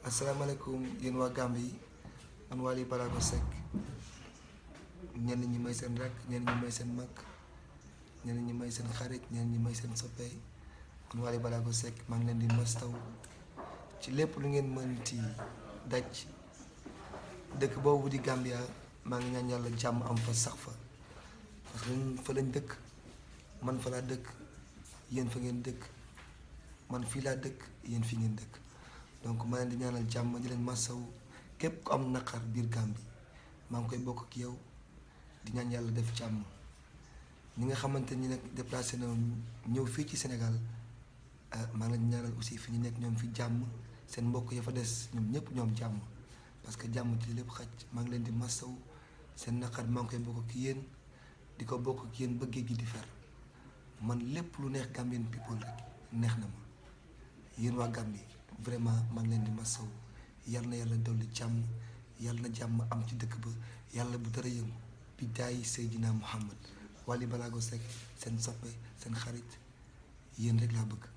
asalaamaaleykum yéen waa Gambie man Wally Ballago Seck ñenn ñi may seen rakk ñenn ñi may seen mag ñenn ñi may seen xarit ñenn ñi may seen soppe man Wally Ballago Seck maa ngi leen di mastaw ci lépp lu ngeen mënti daj dëkk boobu di Gambia maa ngi ñaan yàlla jàmm am fa sax fa parce que fa lañ dëkk man fa laa dëkk yéen fa ngeen dëkk man fii laa dëkk yéen fi ngeen dëkk donc ma leen di ñaanal jàmm di leen masaw képp ku am naqar biir Gàmbi maa ngi koy bokk ak yow di ñaan yàlla def jàmm ñi nga xamante ni nag déplacé na ñëw fii ci Sénégal maa ngi leen di ñaanal aussi fi ñu nekk ñoom fi jàmm seen mbokk ya fa des ñoom ñëpp ñoom jàmm parce que jàmm ci lépp xaj maa ngi leen di masaw seen naqar maa ngi koy bokk ak yéen di ko bokk ak yéen bëggee gi di fer man lépp lu neex Gambian people rek neex na ma yéen waa Gambie vraiment maa ngi leen di masaw yal na yàlla dolli jàmm yal na jàmm am ci dëkk ba yàlla bu dara yëngu bi daay Seydina Muhammad Wally Ballago Seck seen soppe seen xarit yéen rek laa bëgg